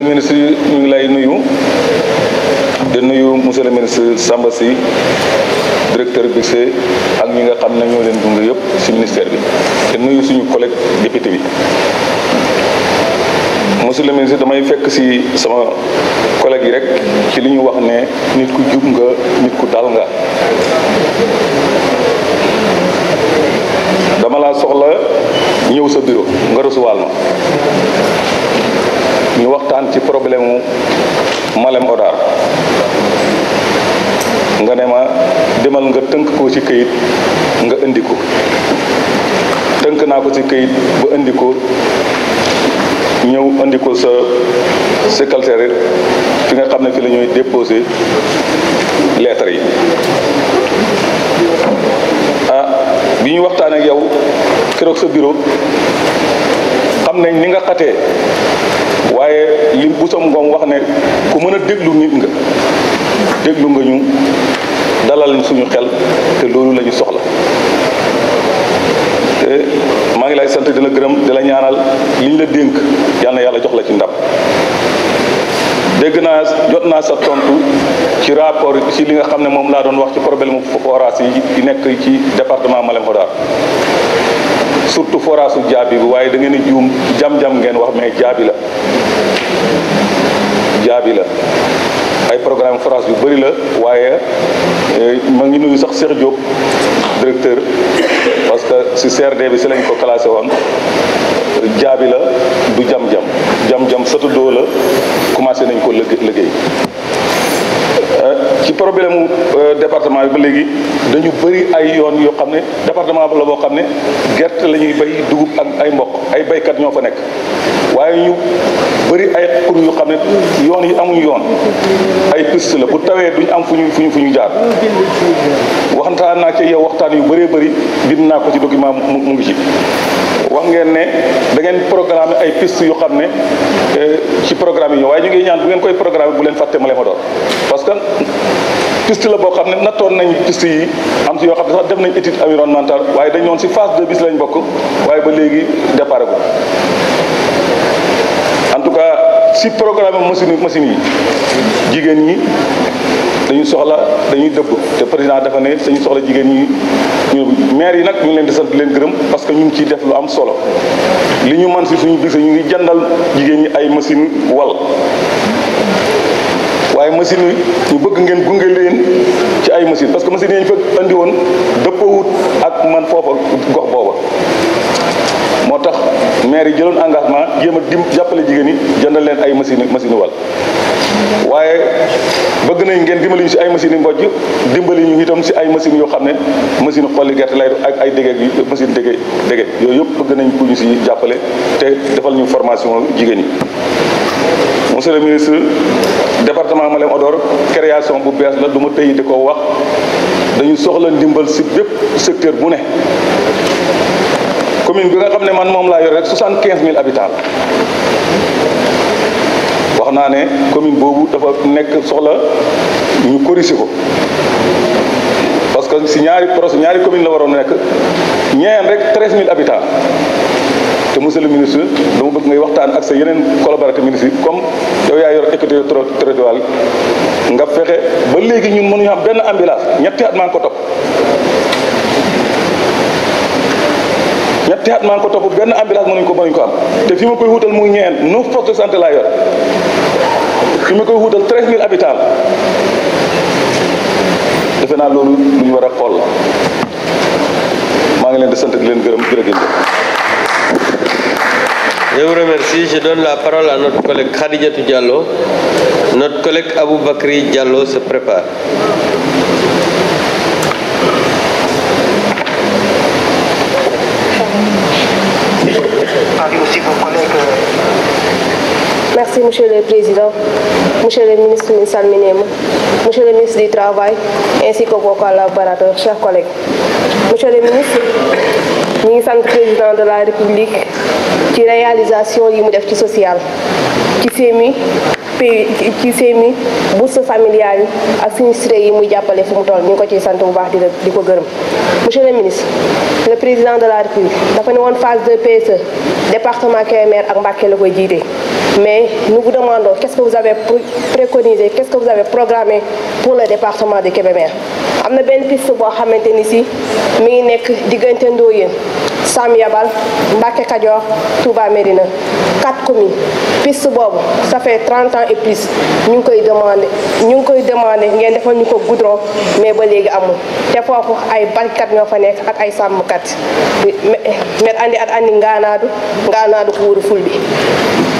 ministre ñu ngi lay nuyu di nuyu monsieur le ministre Samba Sy directeur BICE ak ñi nga xam ne ñoo leen gunge yëpp ci ministère bi te nuyu suñu collègue député bi monsieur le ministre damay fekk ci sama collègue yi rek ci li ñu wax ne nit ku jub nga nit ku dal nga dama laa soxla ñëw sa bureau nga recevoir ma ñu waxtaan ci problème mu Malem Hodar nga ne ma demal nga tënk ko ci këyit nga indi ko tënk naa ko ci këyit ba indi ko ñëw indi ko sa secrétaire fi nga xam ne fi la ñuy déposé lettres yi ah bi ñu waxtaan ak yow keroog sa bureau xam nañ ni nga xatee waaye li bu sam ngoom wax ne ku mën a déglu nit nga déglu nga ñu dalal suñu xel te loolu la ñu soxla te maa ngi lay sant di la gërëm di la ñaanal li ñu la dénk yal na yàlla jox la ci ndam dégg naa jot naa sa tontu ci rapport ci li nga xam ne moom laa doon wax ci problème forage yi nekk ci département Malem Hodar surtout forage su jaabi bi waaye da ngeen a juum jam-jam ngeen wax mais jaabi la jaabi la ay programme forage yu bëri la waaye ma ngi nuyu sax Cheikh Diop directeur parce que si CRD bi si lañ ko classé woon jaabi la du jam-jam jam-jam satu doo la commencé nañ ko liggéey ci problème mu département bi ba léegi dañu bëri ay yoon yoo xam ne département la boo xam ne gerte la ñuy bay dugub ak ay mboq ay baykat ñoo fa nekk waaye ñu bëri ay xur yu xam ne yoon yi amuñu yoon ay piste la bu tawee duñ am fu ñu fu ñu fu ñu jaar waxtaan naa ci yow waxtaan yu bëree bëri bind naa ko ci document mu ngi ci wax ngeen ne da ngeen programme ay piste yu xam ne ci programme yi ñëw waaye ñu ngi ñaan bu ngeen koy programme bu leen fàtte Malem Hodar parce que piste la boo xam ne nattoon nañ piste yi am si yoo xam ne sax def nañ étude environnementale waaye dañ ñoon si phase de bis lañ bokk waaye ba léegi départ gu en tout cas si programme machine machine yi jigéen ñi dañu soxla dañuy dëbb te président dafa ne dañu soxla jigéen ñi ñu maire yi nag ñu ngi leen di sant leen gërëm parce que ñu ngi ciy def lu am solo li ñu man si suñu bis ñu ngi jëndal jigéen ñi ay machine wal waaye machine yi ñu bëgg ngeen gunge leen ci ay machine parce que machine yi ñu fekk andi woon dëppoowut ak man foofa gox booba moo tax maire yi jëloon engagement jéem a dim jàppale jigéen ñi jëndal leen ay machine machine wal waaye bëgg nañ ngeen dimbali ñu si ay machines yi mbojj dimbali ñu itam si ay machines yoo xam ne machine xolli gerte lay ak ay dégeeg yi machine dége dége yooyu yëpp bëgg nañ ku ñu si jàppale te defal ñu formation jigéen ñi monsieur le ministre département Malem Hodar création bu bees la du ma tëy di ko wax dañu soxla ndimbal si bépp secteur bu ne commune bi nga xam ne man moom laa yor rek soixante quinze mille habitants wax naa ne commune boobu dafa nekk soxla ñu corriger ko parce que si ñaari projet ñaari commune la waroon nekk ñeen rek treize mille habitants te monsieur le ministre dama bëgg ngay waxtaan ak sa yeneen collaborateur ministre yi comme yow yaa yor équité territoriale nga fexe ba léegi ñun mënuñu am benn ambulance ñetti at maa ngi ko topp ñetti at maa ngi ko topp benn ambulance mënuñ ko mënuñ ko am te fi ma koy wutal muy ñeen neuf postes de santé laa yor fi ma koy wutal treize mille habitants defe naa loolu lu ñu war a xool la maa ngi leen di sant di leen gërëm jërëjëf. Je vous remercie. Je donne la parole à notre collègue Khadijatou Diallo. Notre collègue Abou Bakri Diallo se prépare. Merci, Monsieur le Président, Monsieur le ministre Salminema, Monsieur le ministre du Travail, ainsi que vos collaborateurs, chers collègues. Monsieur le ministre, ñu ngi sant président de la République ci réalisation yi mu def ci social ci FMI pays ci FMI bourse familiale yi ak sinistré yi muy jàppale fu mu toll ñu ngi ko ciy sant bu baax di di ko gërëm. Monsieur le ministre le président de la République dafa ne woon phase de PSE département Kébémer ak Mbacké la koy jiite mais nous vous demandons qu'est-ce que vous avez préconisé qu'est-ce que vous avez programmé pour le département de Kébémer am na benn piste boo xamante ni si mi ngi nekk diggante Ndoyeen Sam Yabal Mbacké Kadior Touba Médina quatre communes piste boobu ça fait 30 ans et plus ñu ngi koy demandé ñu ngi koy demandé ngeen defal ñu ko goudron mais ba léegi amul te foofu ay baykat ñoo fa nekk ak ay sàmmkat met andi at andi ngaanaadu ngaanaadu ko wuru ful bi